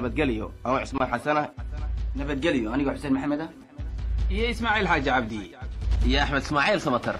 nabadgelyo anoo cismaan xasana nabadgelyo anigoo xuseen maxamed ah iyo ismaaciil xaaji cabdi iyo axmed ismaaciil samatar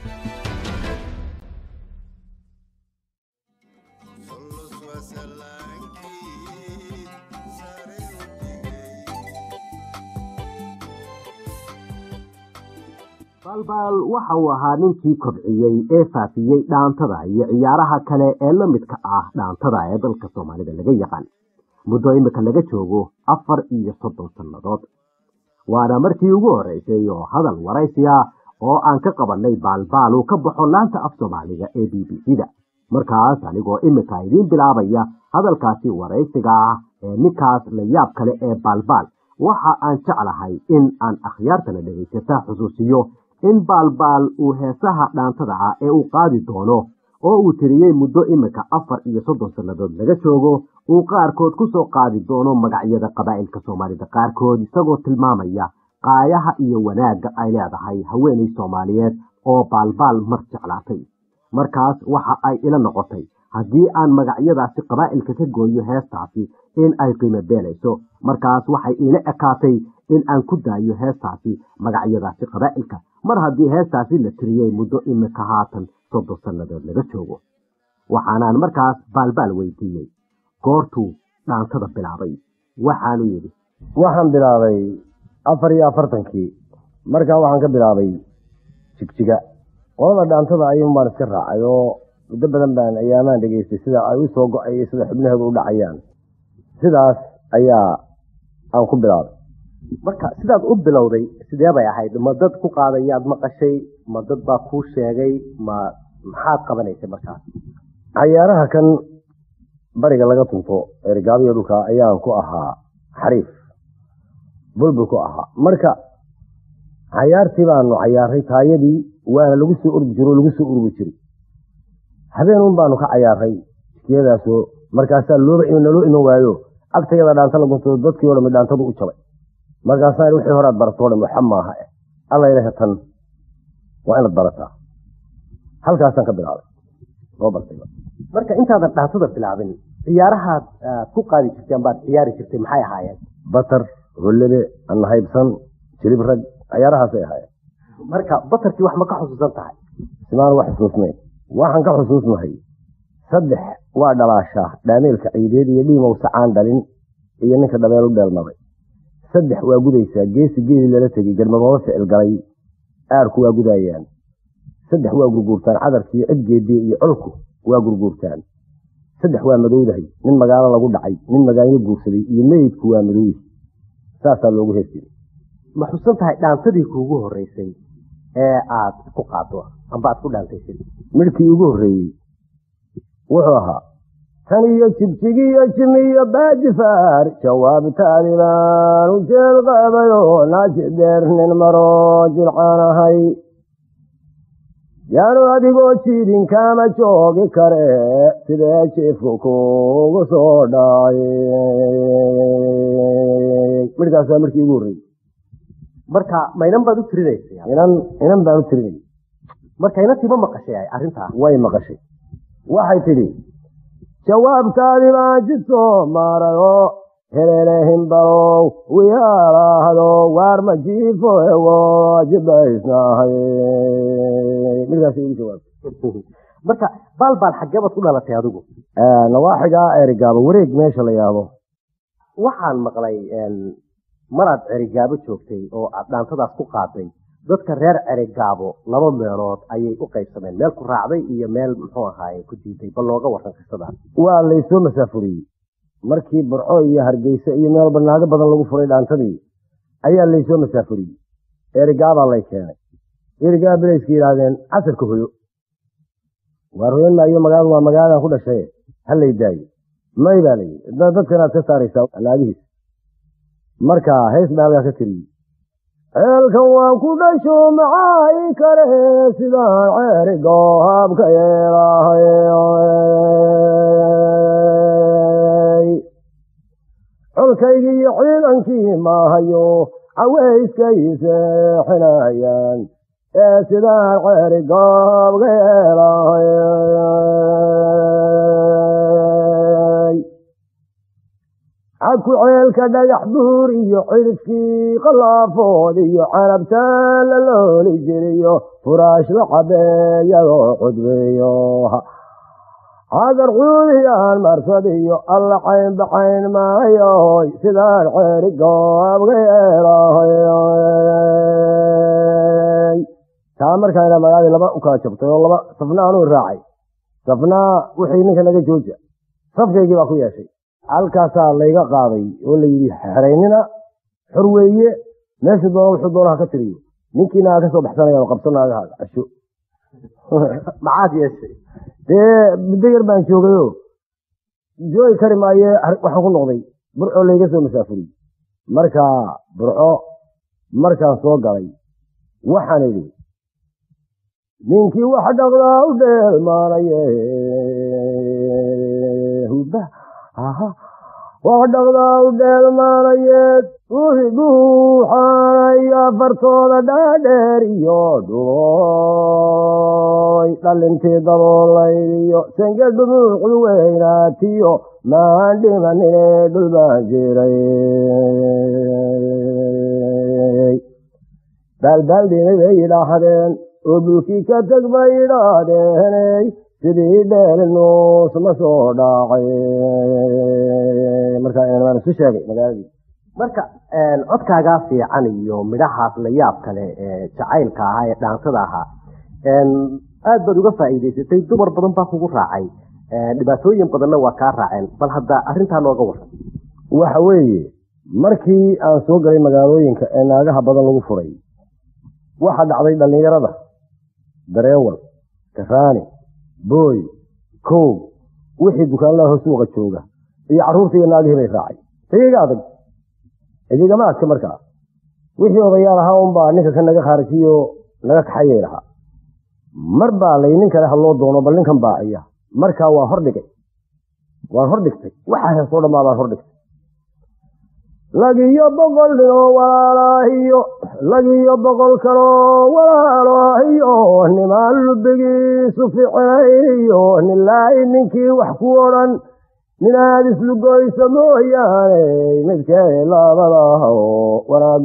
baalbaal waxa uu ahaa ninkii kobciyey ee faafiyey dhaantada iyo ciyaaraha kale ee la midka ah dhaantada ee dalka soomaalida laga yaqaan muddo imika laga joogo afar iyo soddon sannadood waana markii ugu horreysay oo hadal waraysiya oo aan ka qabannay baalbaal uu ka baxo laanta af soomaaliga ee b b c da markaas anigoo imika idiin bilaabaya hadalkaasi waraysiga ah ee ninkaas la yaab kale ee baalbaal waxa aan jeclahay in aan akhyaartana dhegaysata xusuusiyo in baalbaal uu heesaha dhaantada ah ee uu qaadi doono oo uu tiriyey muddo imika afar iyo soddon sannadood laga joogo uu qaarkood ku soo qaadi doono magacyada qabaa'ilka soomaalida qaarkood isagoo tilmaamaya qaayaha iyo wanaagga ay leedahay haweenay soomaaliyeed oo baalbaal mar jeclaatay markaas waxa ay ila noqotay haddii aan magacyadaasi qabaa'ilka ka gooyo heestaasi in ay qiimo beenayso markaas waxay iila ekaatay in aan ku daayo heestaasi magacyadaasi qabaa'ilka mar haddii heestaasi la tiriyey muddo imika haatan soddon sannadood laga joogo waxaanaan markaas baalbaal weydiiyey goortuu dhaantada bilaabay waxaanu yidhi waxaan bilaabay afar iyo afartankii markaa waxaan ka bilaabay jigjiga qolada dhaantada ayuun baan iska raacay oo muddo badan baan ayaamaan dhegeystay sida ay u soo go-ay iyo sida xubnaheedu u dhacayaan sidaas ayaa aan ku bilaabay marka sidaad u bilowday sidee bay ahayd ma dad ku qaadayaad maqashay ma dad baa kuu sheegay ma maxaad qabanaysay markaas cayaaraha kan bariga laga tunto ergaabiyo dhulka ayaan ku ahaa xariif bulbul ku ahaa marka cayaartii baanu cayaaray taayadii waana lagu soo ordi jiro lagu soo ururi jiray habeenun baanu ka cayaaray jikiyadaasoo markaasaa looba naloo iman waayo agtayada dhaanta lagunto dadkii o dhami dhaantadu u jabay markaasaa wixii horaad baratoo dham waxa maaha alla ilaha tan waa inaad barataa halkaasaan ka bilaabay oo bartay marka intaadan dhaantada bilaabin ciyaarahaad ku qaadi jirtay ambaad ciyaari jirtay maxay ahaayeen batar hollebe annahaybsan jilib rag cayaarahaasay ahaayeen marka batarkii wax ma ka xusuusan tahay simaan wax xusuusnayn waxaan ka xusuusnahay saddex waa dhalaashaa dhaameelka ciideed iyo dhiimow sacaan dhalin iyo ninka dhabeel u dheelmaday saddex waa gudaysaa geesi geeli lala tegey garmadooba ficil galay aarku waa gudaayaan saddex waa gurguurtaan cadarkiiyo cidgeediye iyo colku waa gurguurtaan saddex waa madowdahay nin magaalo lagu dhacay nin magaanyo guursaday iyo meydku waa madowyi saasaa loogu heesiyey ma xusan tahay dhaantadii kuugu horreysay ee aad ku qaado amba aad ku dhaantaysid midhkii ugu horreeyey wuxuu ahaa tan iyo jibjigiyo jimiyo baajifaar jawaabtaadi baan u jeel qabayo naaji dheer nin maro jilcaan ahay yaanu adigoo jiidin kaama joogi kare sidee jiifku kugu soo dhacay midhkaasaa midhkii ugu horreeyey marka ma inan baad u tirinaysay inan inan baan u tirinay marka inantii ma maqashay arrintaa way maqashay waxay tidhi jawaabtaadi baan jid soo maarayo helelehin balow wiyaalaahdo waar ma jiifo ewo jibaysnahay midkaas igu jawaabtay marka baalbaal xaggee baad ku dhalatay adigu nawaaxigaa erigaabo wareeg meesha la yaabo waxaan maqlay maraad cerigaabo joogtay oo aad dhaantadaas ku qaaday dadka reer cerigaabo laba meelood ayay u qaybsameen meel ku raacday iyo meel muxuu ahaaye ku diiday bal looga waran qisadaas waa laysoo masaafuriyey markii burco iyo hargeysa iyo meel banaago badan lagu furay dhaantadii ayaa laysoo masaafuriyey erigaabaa lay keenay erigaa bilayska yidhaahdeen casarka hoyo waar hoyan maayo magaaladu waa magaaladan ku dhashay ha lay daayo may baa layidhi dadka inaad ka saaraysaa naagihiis marka hees baa halkaa ka tiriyey ceelkan waan ku dhasho maxay kale sidaan ceeri goohaabka yeelahay colkaygii iyo ciidankii maahayo caweyskay seexinayaan ee sidaan ceeri goohaabka yeelahay caku ceelka dhagax buur iyo cirifkii qalaafood iyo canabtaan la looli jiriyo furaash la cabeeyadoo cudbeeyo hadar cuudiyaan marsad iyo alla cayn bacayn maayoy sidaan ceeri goobga yeelahay taa markaana magaaladi laba u kala jabtay oo laba safna anuu raacay safnaa wixii ninka naga jooja safkaygii baa ku yeeshay halkaasaa layga qaaday oo layidhi xeraynina xor weeye meeshu doona wuxuu doonaha ka tiriyo ninkiina aa ka soo baxsanaya qabsanaagahaaga casho maxaad yeeshay dee muddo yar baan joogayoo joogi kari maaye waxaan ku noqday burco layga soo masaafuriyey marka burco markaan soo galay waxaan idhi ninkii wax dhaqdaa u dheelmaanaye huba wax dhaqdaa u dheelmaanayeed ruuxi dhuuxaanay afartooda dhaadheer iyo dhuloy dhalintii daboolaydiyo senge dhumuucdu weynaatiyo maan dhimanine dhul baan jiray baalbaaldinay bay yidhaahdeen oo dhulkii ka teg bay yidhaahdeeney sidii dheelnuus ma soo dhaacay markaan isu sheegay magaaladii marka codkaagaa fiican iyo midhahaas la yaab kale ee jacaylka ahaa ee dhaansada ahaa aad baad uga faa'iidaysatay dumar badan baa kugu raacay dhibaatooyin badanna waa kaa raaceen bal hadda arrintaa nooga waran waxa weeye markii aan soo galay magaalooyinka ee naagaha badan lagu furay waxaa dhacday dhallinyarada dareewal karaani booy kow wixii dukaanlaha suuqa jooga iyo carruurta iyo naagihii bay raacay tagiga adag idigama adka markaa wixii odayaal ahaa unbaa ninka ka naga khaarijiyo naga kaxayay lahaa mar baa lay nin kale hadloo doono bal ninkan baaciya markaa waa hordhigay waan hordhigtay waxaa heesoo dhammaa baan hordhigtay lagiyo boqol ninoo walaalaahiyo lagiyo boqol kaloo walaalaahiyo nimaan lubigiisu ficinayo nilaahi ninkii wax ku odhan ninaad islugoyso mooyaane midkee laabadaah oo wanaag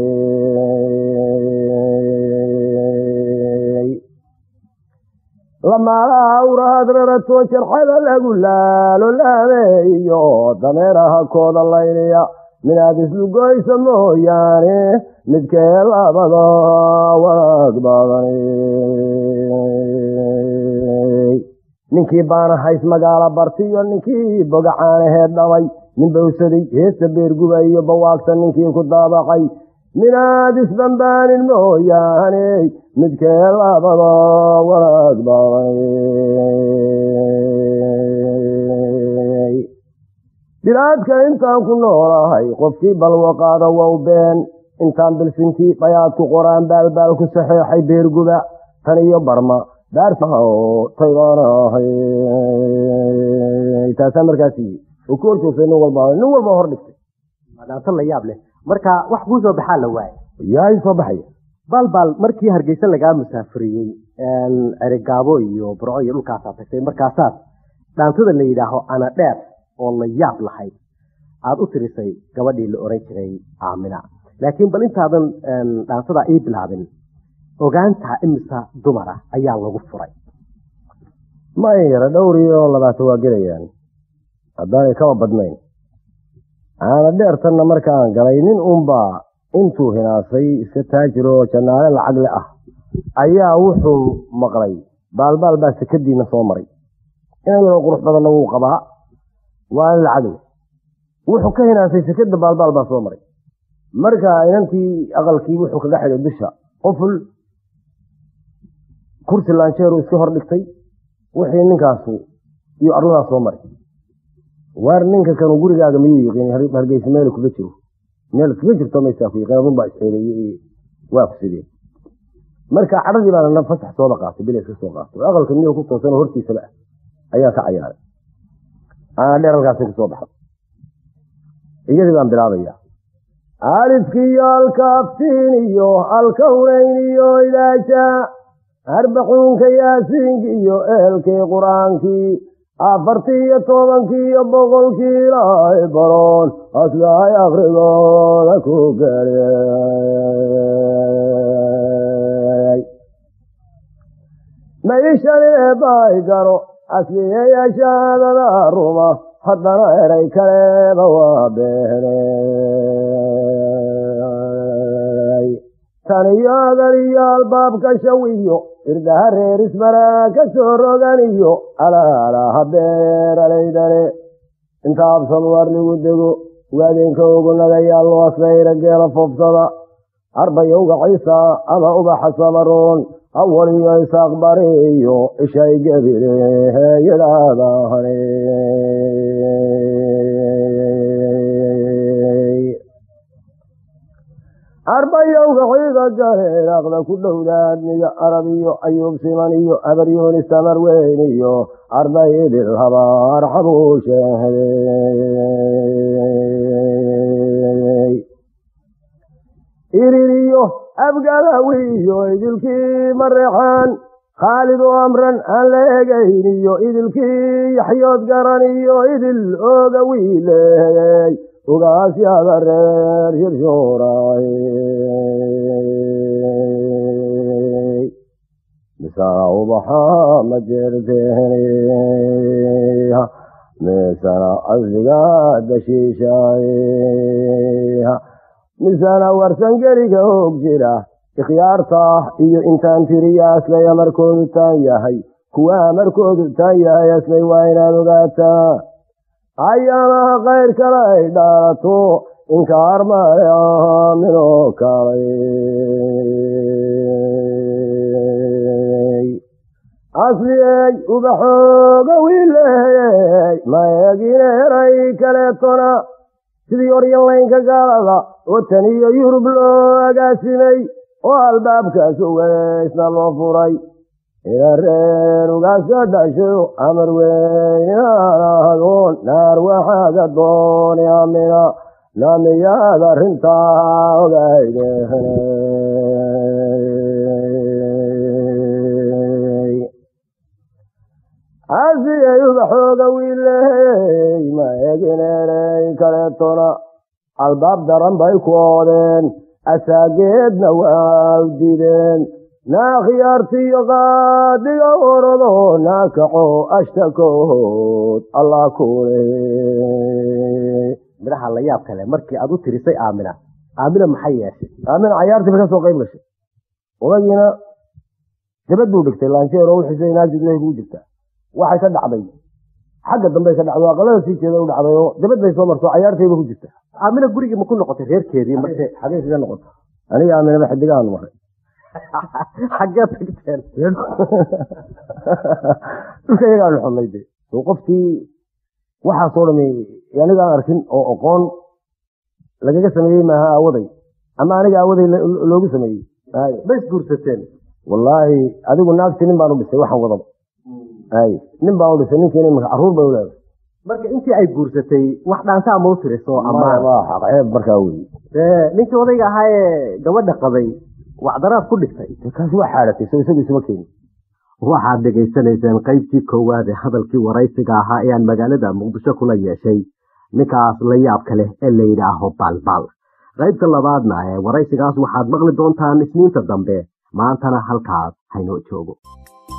badanay lamaalaha awrahaad rarato jarxada lagu laalo laameeyo dameeraha kooda layliya minaad islugoyso mooyaane midkee labada wanaag badanay ninkii baana hays magaala bartiyo ninkii bogacaanaheed dhabay nin bawsaday heesta beerguba iyo bawaagta ninkii ku daabacay minaad isbambaanin mooyaane midkee labada wanaag badanay bilaadka intaan ku noolahay qofkii balwaqaada wow been intaan bilsinkii dhayaad ku qoraan baalbaal ku saxeexay beerguba tan iyo barma taasaa markaas oo ku horjoogtay nin walba nin walba hor dhigtay dhaanto la yaab leh marka wax kuu soo baxaa la waayay yaa soo baxaya baalbaal markii hargeysa lagaa musaafuriyey cerigaabo iyo burco iyo dhulkaasaa tagtay markaasaad dhaantada la yidhaaho ana dheer oo la yaab lahayd aada u tirisay gabadhii la oran jiray aamina laakiin bal intaadan dhaantada ii bilaabin ogaantaa imisa dumara ayaa lagu furay ma in yara dhowr iyo labaatan waa gelayaan haddaanay kaba badnayn aana dheertanna markaan galay nin unbaa intuu hinaasay iska taajiroo jannaale lacagle ah ayaa wuxuu maqlay baalbaal baa sekadiina soo maray inan yaroo qurux badanna wuu qabaa waa in lacagle wuxuu ka hinaasay sekada baalbaal baa soo maray marka inantii aqalkii wuxuu kaga xidhay bisha qoful kursi laanjeeru iska hor dhigtay wixii ninkaasu iyo arladaas soo maray waar ninka kanu gurigaaga miyuu yiqiin hargeysa meel kuga jiro meel kaga jirto maysaa ku yiqiin adunbaa isxeeleeye waa ku sidee marka cadhadii baana fasax sooba qaatay bila iska soo qaatay aqalka miyuu ku toosan hortiisaba ah ayaa ka cayaaray aana dheer halkaasi kasoo baxay iyadii baan bilaabaya alifkiiyo alkaaftiin iyo alkawnayn iyo idaaja arbacuunka yaasiinki iyo eelkii qur-aankii afartii iyo tobankii iyo boqolkii ilaahay baroon aslahay akhrigooda ku geliyay maishanee baay garo asliyeya shahaadada ruma haddana eray kaleeba waa beenay taniyo adaliyo albaabka shawiyo irdaha reer ismaraa ka soo roganiyo alaalaha beeralaydale inta absan warligu dego waadeenka ogunagayaal aslayra geela foofsada arbayowga ciisa ama ubaxa samaroon awal iyo isaaqbariyo ishay gebile yidhaadahane arbayowga ciida jareeraaqda ku dhowdaadniyo arab iyo ayuub siman iyo abaryoonis tamar weyn iyo arday idil habaar xabuusheey iririyo abgadawi iyo idilkii mareexaan khaalid oo amran aan la egayn iyo idilkii yaxyood garan iyo idil ooga wiileeyey ugaasyada reer shirshuuraay misaa ubaxa ma jirteen misana asliga dashiishaay misana warsangeliga hoog jira ikhyaarta iyo intaan tiriya aslay amarkoodu taan yahay kuwa amarkoodu taan yahay aslay waa inaad ogaataa ayaamaha qayr kale ay dhaalato inkaar male aaminoo kalay asliyey ubaxooga wiileeyey ma eegine eray kaleetona sidii oryanlaynka gaalada oo tan iyo yurub loo agaasimay oo albaabkaas uweysna loo furay ina reer ugaasa dhasho amar weyninaanahadoon naar waxaaga dooni amina namiyaad arrintaa ogayde asiyay ubaxooga wiiley ma egineerey kaleetona albaab daran bay ku oodeen asaageedna waa u dideen naa khiyaartiyo qaadiga orado naa kaco ashtakood allah kule midhaha la yaab kale markii aad u tirisay aamina aamina maxay yeeshay aamina cayaartiiba ka soo qayb gashay odagiina dabad buu dhigtay laanjeer oo uxisay naajid wey buu jirtaa waxay ka dhacday xagga dambe ka dhacdo aqalada sii jeeda u dhacday oo dabad bay soo marto cayaartayba ku jirta aamina gurigii ma ku noqotay reerkeedii marse xagee sida noqota aniga aaminaba xidigaanu maray xaggee tagteen dhulka iyagaanu xodnay de oo qofkii waxaasoo dhami anigaan arkin oo aqoon lagaga sameeyey maaha aawaday ama aniga aawaday loogu sameeyey ma isguursateen wallaahi adigu naagti nin baan u dhisay waxaan wadaba ay nin baan u dhisay ninkiina imaka carruur bay u leedahay marka intii ay guursatay wax dhaantaa ma u tiriso ama ceeb markaa wey dee ninkii odayga ahaa ee gabadha qabay wacdaraad ku dhigtay kaasi waa xaadatay so isagu isuma keenin waxaad dhegaysanayseen qaybtii koowaad ee hadalkii waraysiga ahaa ee aan magaalada muqdisho kula yeeshay ninkaas la yaabka leh ee la yidhaaho baalbaal qaybta labaadna ee waraysigaas waxaad maqli doontaan isniinta dambe maantana halkaas haynoo joogo